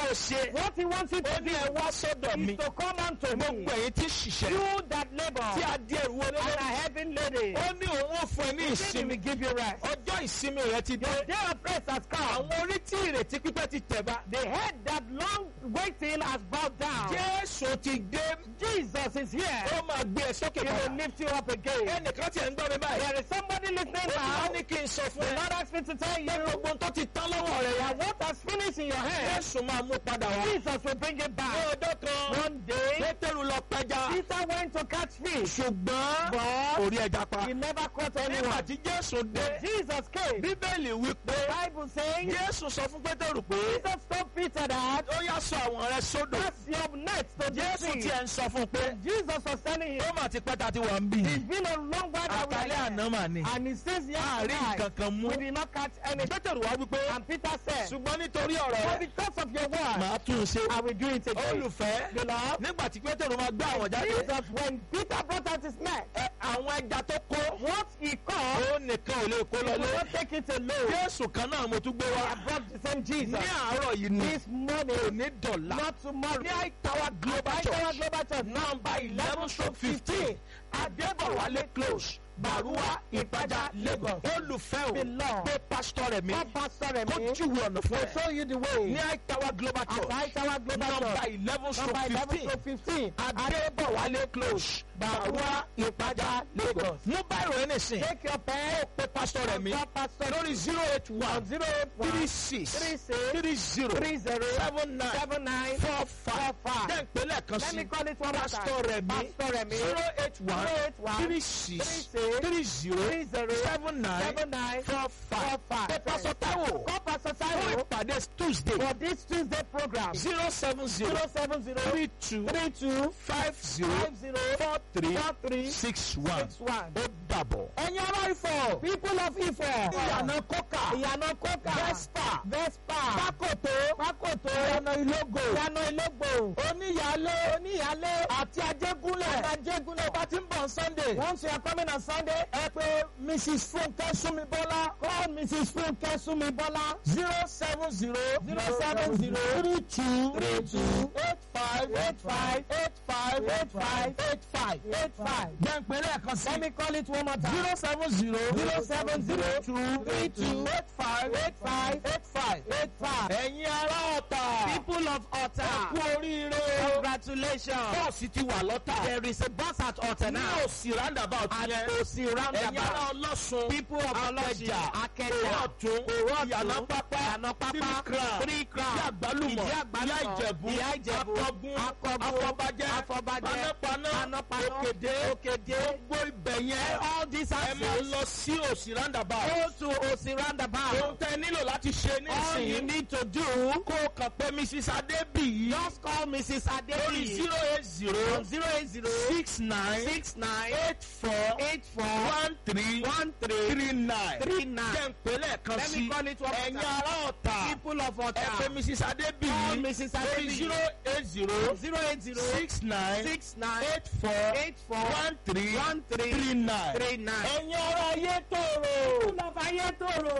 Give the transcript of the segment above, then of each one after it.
o ṣe What he wants you ó to ní do ẹ wá sọ́dọ̀ mi is to come unto gbogbo me. ẹ̀yin tí ṣiṣẹ́ You that labor tí a di ẹrù wọlé and lórí are heavy laden. ó ní òun ò fún ẹ ní He said he ìsinmi will give you rest. ọjọ́ ìsinmi rẹ ti dé Your day of rest has come. àwọn orí tí ìrètí pípẹ́ ti tẹ̀ bá The head that long waiting has bowed down. jésù ti dé Jesus is here. ó máa gbé ẹ sókè He will padà lift you up again. ẹnìkan tí ẹ ń gbọ́ mi báyìí There is somebody listening ó now. ní kí n sọ fún The ẹ Lord asked me to tell pé you gbogbo tó ti tán lọ́wọ́ rẹ that yẹn what has finished in your hand, jésù máa mú padà wá Jesus will bring it ní back. ọjọ́ kan One day, pétérù lọ pẹja Peter went to catch fish, ṣùgbọ́n but kò rí ẹja pa he never caught nígbà anyone. tí jésù dé Jesus came. bíbélì wí pé The Bible saying, jésù sọ fún pétérù pé Jesus told Peter that ó yá sọ àwọn rẹ sódò cast your net to the jésù sea. tiẹ̀ ń sọ fún un pé Jesus was telling him, ó mà ti pẹ́ ta ti wà ń bì it's been a long while that we are àtàlẹ́ here. àná mà ní And he says, yes, àárín tonight, nǹkan kan mú we did not catch any. pétérù wá wípé And Peter said, ṣùgbọ́n nítorí ọ̀rọ̀ but rẹ because of your word, màá tún un ṣe I will do it again. olùfẹ́ Beloved, nígbà tí pétérù máa gbé àwọn jáde Jesus, when Peter brought out his net, ẹ, àwọn ẹja tó kó what he caught, ó nìkan ò lè kó he lọlé could not take it alone. jésù kan náà mo tún gbé wá I brought the same Jesus. ní àárọ̀ yìí ni This morning, òní dọ̀là not tomorrow. ní àìtàwà global Àìtàwà church Global Church, nọ́mbà eleven stroke fifteen adébọ̀wálé close bàrúwá ìpájà lagos olùfẹ́ o Beloved. pé pásítọ̀ rẹ̀ mi God pastor kó Remi júwe ọ̀nà fún will ẹ show you the way. ní àìtàwà global At church Àìtàwà Global nọ́mbà Church, eleven stroke number eleven fifteen to fifteen. adébọ̀wálé close bàrúwá ìpájà lagos mú báyìí rẹ̀ nìsín Take your pen. pé pásítọ̀ rẹ̀ mi God pastor lórí zero eight one zero eight one three six three six three zero three zero seven nine seven nine four five five. jẹ́ ìpínlẹ̀ kan Let me sí call it one more time. pásítọ̀ rẹ̀ mi Pastor Remi zero eight one zero eight one three six three six three zero three zero seven nine seven nine four five four five. pé pásítọ̀ táwò Call Pastor fún Taiwo ìpàdé tuesday for this Tuesday program. zero seven zero zero seven zero three two three two five zero five zero four three four three six one six one. ó dàbọ̀. Ẹ̀yin ará Ifọ̀. People of Ifọ̀. ìyànà kókà Ìyànà Kókà. Vespa. Vespa. pákòtó Pákòtó. ìyànà ìlógò Ìyànà Ìlógbò. oníyàlé Oníyàlé. àti ajégúnlẹ̀ Ajégúnlẹ̀. bá ti ń bọ̀ sunday Once you are coming on Sunday, ẹ pé mrs funke súnmibọ́lá call Mrs. Funke Sumibola. zero seven zero Zero seven zero three two three two eight five eight five eight five eight five eight five eight five. gbẹ̀ngbẹ̀ lẹ́ẹ̀kan sí Let me call it one more time. zero seven zero Zero seven zero two three two eight five eight five eight five eight five. ẹ̀yin ará ọ̀tà People of kú Otta, oríire congratulations. bọ́ọ̀sì ti wà lọ́tà There is a bus at Otta ní now. òsì roundabout At yẹn Osi ẹ̀yin ará roundabout. ọlọ́sùn People of Olosin, Akẹjà Akẹjà, ọ̀tún Òwò ìyànà Ọ̀tún, pápá Ìyànà Pápá, three crown Three Crown, ìyá àgbálùmọ̀ Ìdí Àgbálùmọ̀, ìyá ìjẹ̀bú Ìyá Ìjẹ̀bú, akọgun Akọgun, afọbajẹ Afọbajẹ, panápaná Panápaná, òkèdè Òkèdè. gbogbo ibẹ̀ yẹn All these ẹ máa houses lọ sí òsì roundabout go to Osi ohun roundabout. tẹ nílò láti ṣe All you nísìnyí need to do, kó o kàn pé mrs adébíyí just call Mrs. lórí Adebi zero eight zero on zero eight zero six nine six nine eight four eight four one three one three three nine three nine. jẹ́ ń pè lẹ́ẹ̀kan Let me sí call it one more ẹ̀yin time. ará ọ̀tà People of ẹ pé Otta, mrs call adébíyí Mrs. lórí Adebi zero eight zero zero eight zero six nine six nine eight four eight four one three one three three nine three nine. ẹ̀yin ará ayé tòrò People of Ayétòrò.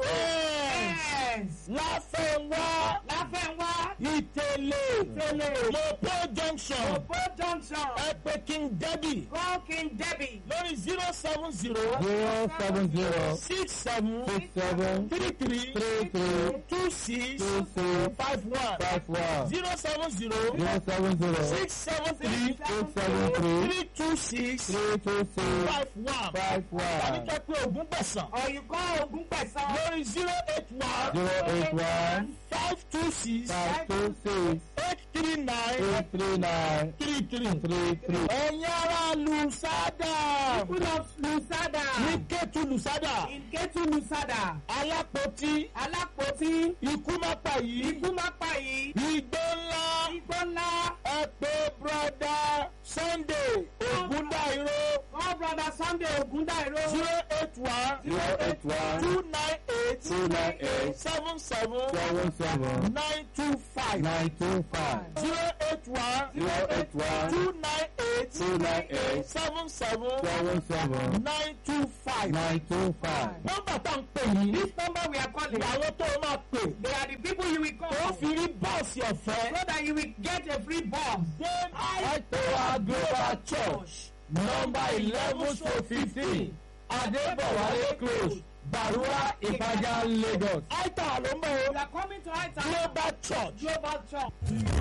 Yes. láfẹ̀wá Láfẹ̀wá. ìtẹ̀lẹ̀ Ìtẹ̀lẹ̀. mopo junction Òpó Junction. ẹ pé king debbie Call King Debbie. lórí zero seven zero zero seven zero six seven six seven three three three three two six two six five one five one zero seven zero zero seven zero six seven three six seven three three two six three two six five one five tàbí one kẹ́ pé ogún gbẹ̀sán Or you call Ogun Pesan. lórí zero eight one zero eight one five two six five two six eight three nine eight three nine three three. three three. ẹ̀yin ará lùsádà People of Lusada. ní kẹ́tù lùsádà In Ketu Lusada. alápótí Alápótí. ikú má pa yìí Ikú má pa yìí. igbó ńlá Igbó ńlá. ẹ pé broda sunday ogundairo Call brother Sunday Ogundairo. zero eight one zero eight one two nine eight two nine eight seven seven seven seven nine two five nine two five zero eight one zero eight one two nine eight two nine eight seven seven seven seven nine two five. nine two five. nọ́mbà tá ń pè yìí This number we are calling. àwọn tó o máa pè They are the people you will ó call. fi rí bọ́ọ̀sì bọ́ọ̀sì ọ̀fẹ́. so that you will get a free bus. Same Aitowa Global Church number eleven to fifteen Adébọ̀wálé close Barua Ìpàjà Lagos. Aita ló ń bọ̀ You are coming to Aita Global Church. Global Church.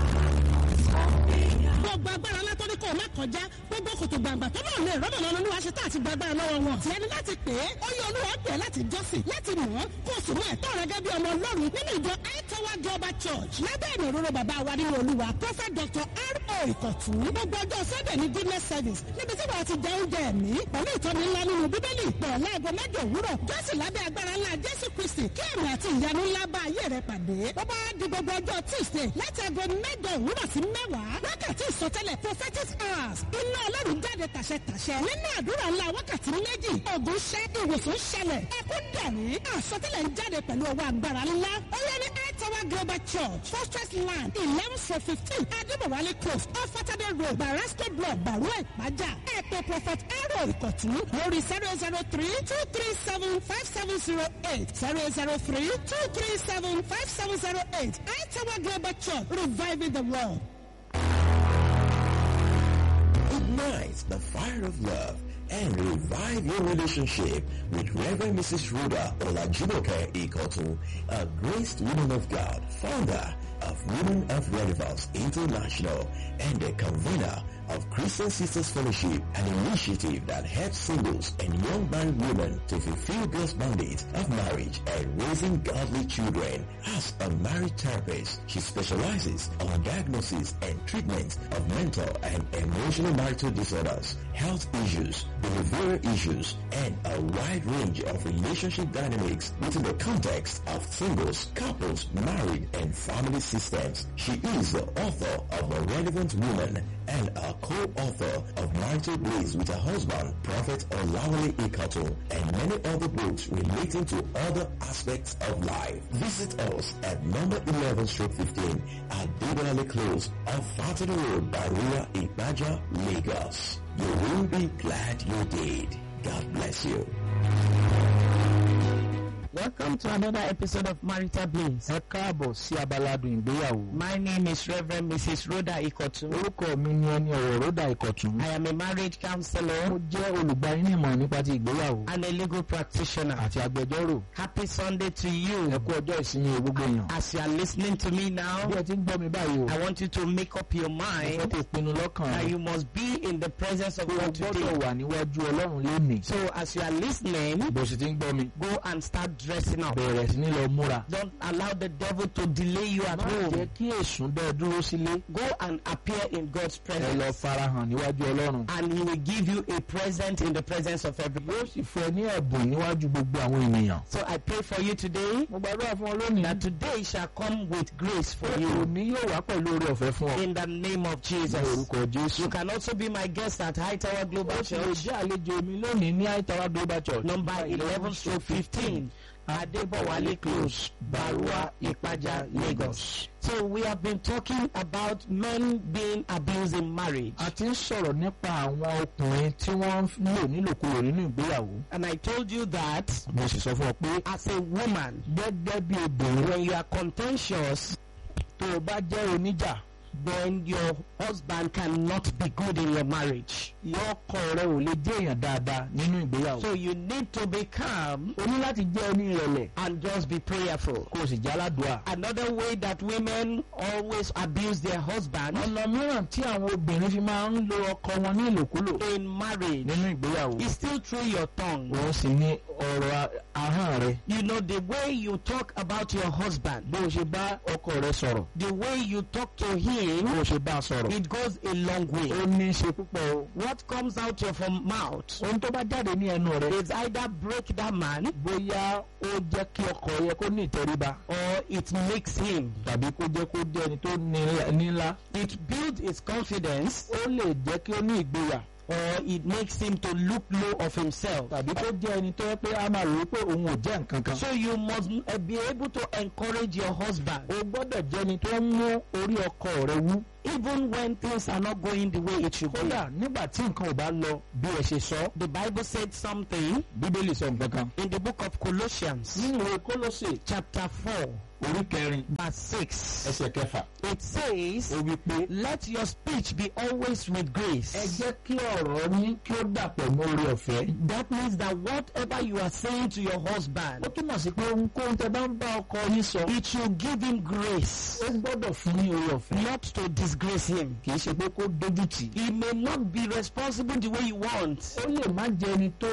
gbogbo agbára látọ́ni kò má kọjá gbogbo kòtò gbàǹgbà tó náà lè rọ́bà lọ́nà olúwa ṣe tá àti gbàgbára lọ́wọ́ wọn. tiẹ̀ ni láti pè é ó yẹ olúwa pè é láti jọ́sìn láti mọ̀ ọ́ kó o sì mú ẹ̀tọ́ rẹ gẹ́gẹ́ bí ọmọ ọlọ́run nínú ìjọ aitawa global church lábẹ́ ìmọ̀ òróró bàbá wa nínú olúwa prophet dr r.o. ìkọ̀tún gbogbo ọjọ́ sunday ní goodness service níbi tí wàá ti jẹ oúnjẹ ẹ̀mí pẹ̀lú ìtọ́ni ńlá nínú bíbélì ìpọ̀ láago mẹ́jọ òwúrọ̀ jọ́sìn lábẹ́ agbára ńlá jésù kristi kí ẹ̀mí àti ìyanu ńlá bá ayé rẹ pàdé ó bá di gbogbo ọjọ́ tuesday láti aago mẹ́jọ òwúrọ̀ sí mẹ́wàá wákàtí ìsọtẹ́lẹ̀ prophetic hours iná ọlọ́run jáde tàṣẹ-tàṣẹ nínú àdúrà ńlá wákàtí méjì ògùn ṣẹ́ ìwòsàn ṣẹlẹ̀ ẹkún dẹ̀rí àsọtẹ́lẹ̀ ń jáde pẹ̀lú ọwọ́ agbára ńlá ó yẹ ní aitawa global church fortress land eleven to fifteen adébọ̀wálé close ọ̀fọ̀tàdé road barasco block barua ìpájà ẹ̀pẹ̀ prophet arrow ìkọ̀tún lórí zero zero three two three seven five seven zero eight zero zero three two three seven five seven zero eight aitawa global church reviving the world. Ignite the fire of love and revive your relationship with Reverend Mrs. Rhoda Olajumoke Ikotu, a graced woman of God, founder of Women of Relevance International and a convener of Christian Sisters Fellowship, an initiative that helps singles and young married women to fulfill God's mandate of marriage and raising godly children. As a marriage therapist, she specializes on diagnosis and treatment of mental and emotional marital disorders, health issues, behavioral issues, and a wide range of relationship dynamics within the context of singles, couples, married, and family systems. She is the author of The Relevant Woman and a co-author of Marital Blaze with her husband, Prophet Olawale Ikato, and many other books relating to other aspects of life. Visit us at number 11 Street 15 at Dibonale Close off Fatty Road, Barua, Ibaja, Lagos. You will be glad you did. God bless you. Welcome to another episode of Marital Blaze. ẹ káàbọ̀ sí abaladun ìgbéyàwó. My name is Reverend Mrs. Rhoda Ikotu. orúkọ mi ni ẹni ọ̀rọ̀ ròdà ìkọ̀tún. I am a marriage counselor mo jẹ́ olùgbaninímọ̀ nípa ti ìgbéyàwó and a legal practitioner. àti agbẹjọ́rò. Happy Sunday to ẹ you. kú ọjọ́ ìsinmi gbogbo èèyàn. As you are listening to me bí now, ẹ ti ń gbọ́ mi báyìí o. I want you to make up your mo fẹ́ mind kó pinnu lọ́kàn that rẹ̀. you must be in the presence of pé o God gbọ́dọ̀ today. wà níwájú ọlọ́run lénìí. So as you are listening, bó sì ti ń gbọ́ mi. go and start dressing up. bẹ̀rẹ̀ sí ní lọ múra. Don't allow the devil to delay you at má jẹ́ home. kí èsùn dẹ́ dúró sílé. Go and appear in God's ẹ lọ presence. farahàn níwájú ọlọ́run. And he will give you a present in the presence of everybody. yóò sì fún ẹ ní ẹ̀bùn níwájú gbogbo àwọn ènìyàn. So I pray for you today mo gbàdúrà fún ọ lónìí. that today shall come with grace for you òní yóò wá pẹ̀lú oore ọ̀fẹ́ fún ọ. in the name of ní Jesus. orúkọ jésù. You can also be my guest at High Tower Global ó sì lè Church, jẹ́ àlejò mi lónìí ní àìtàwá global church. number 11 stroke 15, Adebowale Close, Barua, Ipaja, Lagos. So we have been talking about men being abused in marriage. a ti ń sọ̀rọ̀ nípa àwọn ọkùnrin tí wọ́n ń lò nílòkulò nínú ìgbéyàwó. And I told you that mo sì sọ fún ọ pé as a woman, gẹ́gẹ́ bí obìnrin when you are contentious, tó o bá jẹ́ oníjà then your husband cannot be good in your marriage. yọkọ rẹ ò lè jẹ́ èèyàn dáadáa nínú ìgbéyàwó. So you need to be calm o ní láti jẹ́ oní ìrẹ̀lẹ̀ and just be prayerful. kó o sì jẹ́ aládùúà. Another way that women always abuse their husband ọ̀nà mìíràn tí àwọn obìnrin fi máa ń lo ọkọ wọn ní ìlòkulò in marriage nínú ìgbéyàwó. is still through your tongue. òun sì ní ọ̀rọ̀ ahọ́n rẹ. You know, the way you talk about your husband, bó o ṣe bá ọkọ rẹ sọ̀rọ̀ the way you talk to him, bó o ṣe bá a sọ̀rọ̀. it goes a long way. ó ní í ṣe púpọ̀ o. What comes out of your mouth ohun tó bá jáde ní ẹnu rẹ. is either break that man bóyá ó jẹ́ kí ọkọ yẹ kó ní ìtẹríba or it makes him. tàbí kó jẹ́ kó jẹ́ ẹni tó ní- nílá. It builds his confidence ó lè jẹ́ kí ó ní ìgboyà or it makes him to look low of himself. tàbí kó jẹ́ ẹni tó yẹ pé a máa rò ó pé òun ò jẹ́ nǹkan kan. So you must uh, be able to encourage your husband o gbọ́dọ̀ jẹ́ ẹni tó ń mú orí ọkọ rẹ wú even when things are not going the way it should be. kódà nígbà tí nǹkan ò bá lọ bí ẹ ṣe sọ The Bible said something bíbélì sọ nǹkan kan. in the book of Colossians, nínú ìwé kólósè chapter 4, orí kẹrin verse 6. ẹsẹ̀ kẹfà It says, ó wí pé Let your speech be always with ẹ grace. jẹ́ kí ọ̀rọ̀ yín kí ó dàpọ̀ mọ́ orí ọ̀fẹ́. That means that whatever you are saying to your ó husband, túmọ̀ sí pé ohunkóhun tẹ bá ń bá ọkọ yín sọ it should give him grace, ó gbọ́dọ̀ fún ní orí ọ̀fẹ́. not to disgrace him. kì í ṣe pé kó dójú tì. He may not be responsible the way you want, ó lè má jẹ ẹni tó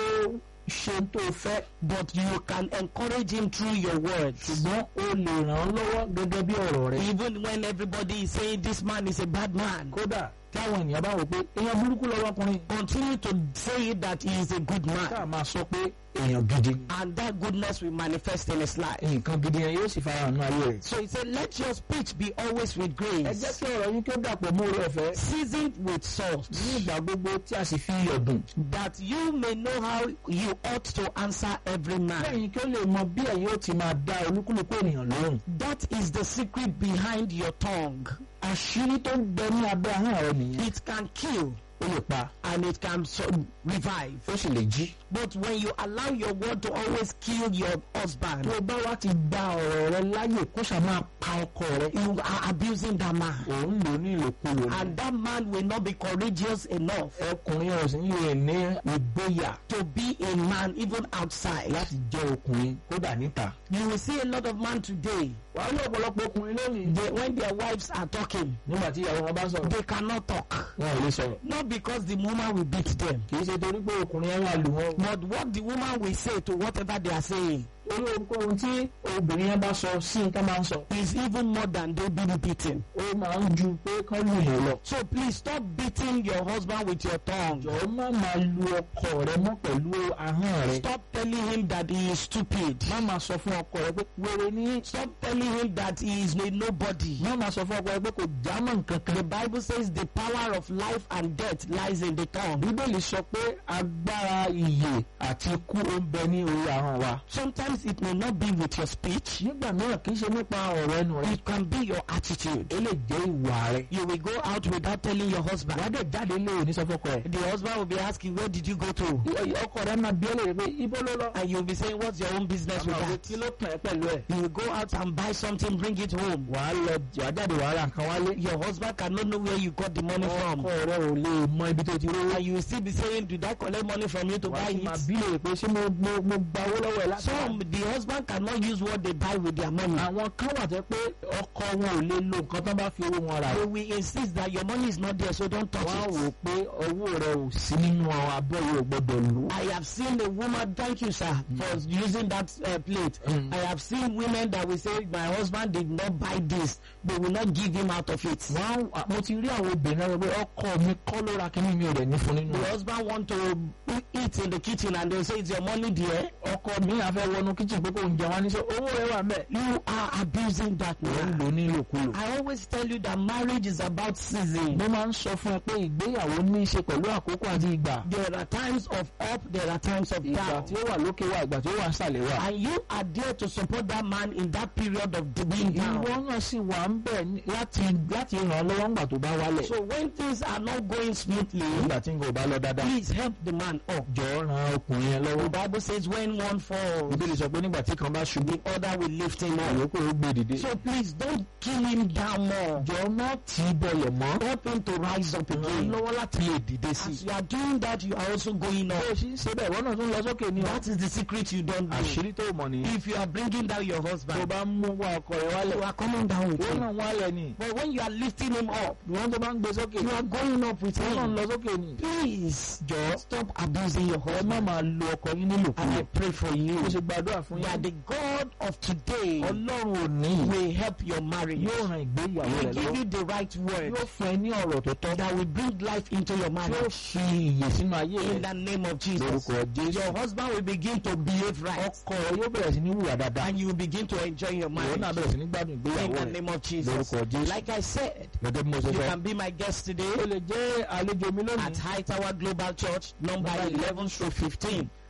ṣe tó fẹ́ but you can encourage him through your words. ṣùgbọ́n ó lè ràn án lọ́wọ́ gẹ́gẹ́ bí ọ̀rọ̀ rẹ̀. Even when everybody is saying this man is a bad man, kódà táwọn ènìyàn bá wò pé èèyàn burúkú lọ́wọ́kùnrin continue to say that he is a good ká man, máa sọ pé èèyàn gidi ni. and that goodness will manifest in his life. nǹkan gidi yẹn yóò sì fara hàn ní ayé rẹ̀. So he said, Let your speech be always with ẹ jẹ́ grace, kí ọ̀rọ̀ yín kí ó dàpọ̀ mọ́ orí ọ̀fẹ́. seasoned with salt, ní ìgbà gbogbo tí a sì fi iyọ̀ dùn. that you may know how you ought to answer every man. lẹ́yìn kí ó lè mọ bí ẹ̀yin ó ti máa dá olúkúlùkù ènìyàn lóhùn. That is the secret behind your tongue. àṣírí tó ń bẹ ní abẹ́ ahọ́n rẹ nìyẹn. It can kill ó lè pa and it can so revive. ó sì lè jí. But when you allow your word to always kill your husband, tó o bá wá ti gba ọ̀rọ̀ rẹ láyè kó ṣáà máa pa ọkọ rẹ. you are abusing that man. òun lò ní ìlòkulò ni. And that man will not be courageous enough ọkùnrin ọ̀sìn lè ní ìgboyà to be a man even outside. láti jẹ́ ọkùnrin kódà níta. You will see a lot of men today, wàá rí ọ̀pọ̀lọpọ̀ ọkùnrin lónìí. they, when their wives are talking, nígbà tí ìyàwó wọn bá sọ̀rọ̀ they cannot talk. wọn ò lè sọ̀rọ̀. Not because the woman will beat them, kì í ṣe torí pé ọkùnrin yẹn wà lù wọn. but what the woman will say to whatever they are saying orí ohunkóhun tí obìnrin yẹn bá sọ sí nǹkan máa ń sọ. is even more than they being beaten. ó máa ń ju pé kán lù yẹn lọ. So please stop beating your husband with your tongue. jọ̀ọ́ má máa lu ọkọ rẹ mọ́ pẹ̀lú ahọ́n rẹ. Stop telling him that he is stupid. má máa sọ fún ọkọ rẹ pé wèrè ní. Stop telling him that he is a nobody. má máa sọ fún ọkọ rẹ pé kò já mọ́ nǹkan kan. The Bible says the power of life and death lies in the tongue. bíbélì sọ pé agbára ìyè àti ikú ó ń bẹ ní orí ahọ́n wa. Sometimes it may not be with your speech, nígbà náà kì í ṣe nípa ọ̀rọ̀ ẹnu rẹ. it can be your attitude. ó lè jẹ́ ìwà rẹ. You will go out without telling your wàá husband. dẹ̀ jáde lé òní sọ fọ́kọ rẹ. The husband will be asking, Where did you go to? ọkọ rẹ máa bí ẹ lè pé ibo ló lọ. And you'll be saying, What's your own business with Àmọ́ that? kí ló kàn ẹ́ pẹ̀lú ẹ̀. You will go out and buy something, bring it home. wàá lọ wàá jáde wàá ra nǹkan wálé. Your husband cannot know where you got the money from. ọkọ rẹ ò lè mọ ibi tó ti rówó. And you will still be saying, Did I collect money from you to wàá buy sì máa it? bí lè pé ṣé mo mo mo gba owó lọ́wọ́ ẹ̀ láti. Some, the husband cannot use what they buy with their money. àwọn kan wà tẹ́ pé ọkọ wọn ò lè lo nǹkan tó bá fi owó wọn rà. They will insist that your money is not there, so don't touch wọ́n á wò it. pé owó rẹ ò sí nínú abọ́ yìí ò gbọ́dọ̀ lò. I have seen a woman, thank you, sir, for using that uh, plate. Mm. I have seen women that will say, My husband did not buy this, they will not give him out of it. wọ́n á mo ti rí àwọn obìnrin náà pé ọkọ mi kọ́ ló ra kíní mi ò dẹ̀ ní fún nínú The rẹ̀. husband want to eat in the kitchen and they say, It's your money, dear. ọkọ mi àfẹ́ wọnú kíchìn pé kò ń jẹun wá ní sọ owó rẹ wà mẹ́. You are abusing that wọ́n ń man. lò ní ìlòkulò. I always tell you that marriage is about season. mo máa ń sọ fún ẹ pé ìgbéyàwó ní í ṣe pẹ̀lú àkókò àti ìgbà. There are times of up, there are times of ìgbà down. tí ó wà lókè wà ìgbà tí ó wà sàlẹ̀ wà. And you are there to support that man in that period of the being down. ìwọ náà sì wà ń bẹ̀ ní- láti láti ràn án lọ́wọ́ ńgbà tó bá wálẹ̀. So when things are not going smoothly, nígbà tí nǹkan ò bá lọ dáadáa. please help the man up. jọ̀ọ́ ran ọkùnrin yẹn The lọ́wọ́. Bible says when one falls, bíbélì sọ pé nígbà tí kan bá ṣubú the other will lift him up. àyókù ó gbé dìde. So please don't kill him down more. jọ̀ọ́ má tì í bọlẹ̀ mọ́. Help him to rise up ràn án again. lọ́wọ́ láti lè dìde sí As i. you are doing that, you are also going bó o up. ṣe ń ṣe bẹ́ẹ̀ wọ́n náà tún lọ sókè ní ọ. That is the secret you don't do. àṣírí tó mọ̀ nìyí. If you are bringing down your tó husband, bá ń mú wá ọkọ rẹ wálẹ̀. you are coming down with wọ́n him. náà wálẹ̀ ni. But when you are lifting him up, wọ́n tó bá ń gbé sókè. you are going up with wọ́n náà ń him. lọ sókè ni. Please, jọ̀ọ́ stop abusing your ẹ má husband. máa lo ọkọ yín And I nílòkulò. pray for you mo ṣe gbàdúrà fún that yín. the God of today ọlọ́run ò ní. will help your marriage. yóò ran ìgbéyàwó He rẹ will give lọ́wọ́. you the right word yóò fún ẹ ní ọ̀rọ̀ tó tọ́. that will bring life into your yóò marriage. fi ìyè sínú ayé In rẹ. the name of Jesus. lórúkọ jésù. Your husband will begin to behave right. ọkọ rẹ yóò bẹ̀rẹ̀ sí ní wùwà dáadáa. And you will begin to enjoy your ìwọ náà marriage. bẹ̀rẹ̀ sí ní gbádùn In ìgbéyàwó the rẹ. name of Jesus. lórúkọ jésù. Like I said, gẹ́gẹ́ bí mo ṣe you sọ. can be my guest today o lè jẹ́ àlejò mi at lónìí. High Tower Global Church, number 11 through 15,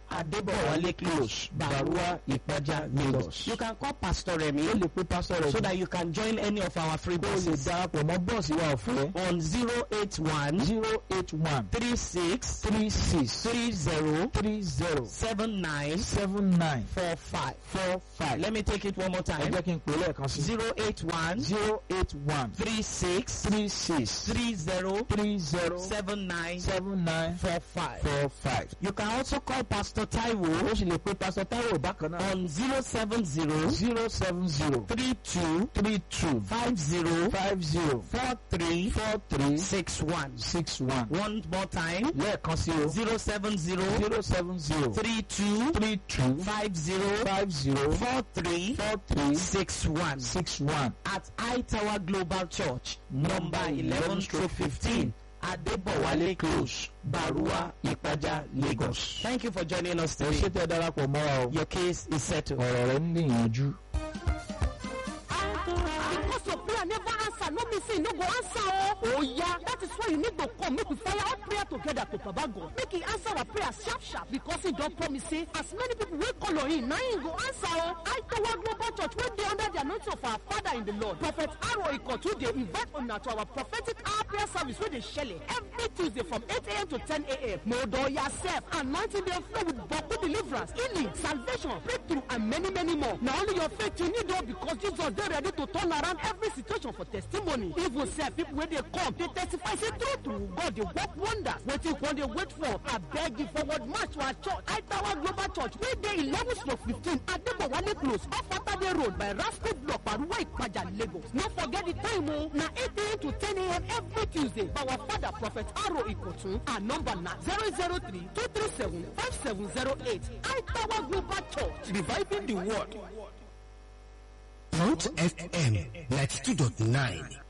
Adebowale Close, Barua, Ipaja, Lagos. You can call Pastor Remy ó lè pe pásítọ̀ rẹ̀ so that you can join any of our free ó lè buses darapọ̀ mọ́ bọ́ọ̀sì wa ọ̀fẹ́ on 081 zero eight one 36 three six 30 three zero 79 seven nine 45. four five. Let me take it one more ẹ time. jẹ́ kí n pè é lẹ́ẹ̀kan sí. 081 zero eight one 36 three six 30 three zero 79 seven nine 45. four five. You can also call Pastor Taiwo ó sì lè pe pásítọ̀ táwọn bákan náà. on 070 zero seven zero 32 three two 50 five zero 43 four three 61. six one. One more time. lẹ́ẹ̀kan sí o. 070 zero seven zero 32 three two 50 five zero 43 four three 61. six one. At I Tower Global Church, number 11 stroke 15. Adebowale Close, Barua, Ipaja, Lagos. Thank you for joining us ẹ ṣe today. tẹ́ darapọ̀ mọ́ wa o. Your case is settled. ọ̀rọ̀ rẹ̀ ń níyànjú. Because your prayer never answer, no mean say you no go answer oh. Oh yeah, that is why you need to come make we fire all prayer together to Baba God. Make he answer our prayer sharp sharp because he don promise say as many people wey call on him na him go answer oh. I Tower Global Church wey dey under the anointing of our father in the Lord. Prophet Aro Ikotu dey invite una to our prophetic hour prayer service wey dey shele every Tuesday from 8 a.m. to 10 a.m. Modo yourself, anointing dey flow with Boku deliverance, healing, salvation, breakthrough and many many more. Na only your faith you need oh because Jesus dey ready to turn around every situation for testimony. Even sef people wey dey come dey testify say true true God dey work wonders. Wetin you wan dey wait for? Abeg you forward march to our church, Aitawa Global Church wey dey eleven stroke fifteen Adebowale close off Atade road by Rasco block Paruwa Ipaja Lagos. No forget the time o, na eight a.m. to ten a.m. every Tuesday by our father Prophet Aro Ikotun. Our number na zero zero three two three seven five seven zero eight. Aitawa Global Church reviving the world. Mount FM 92.9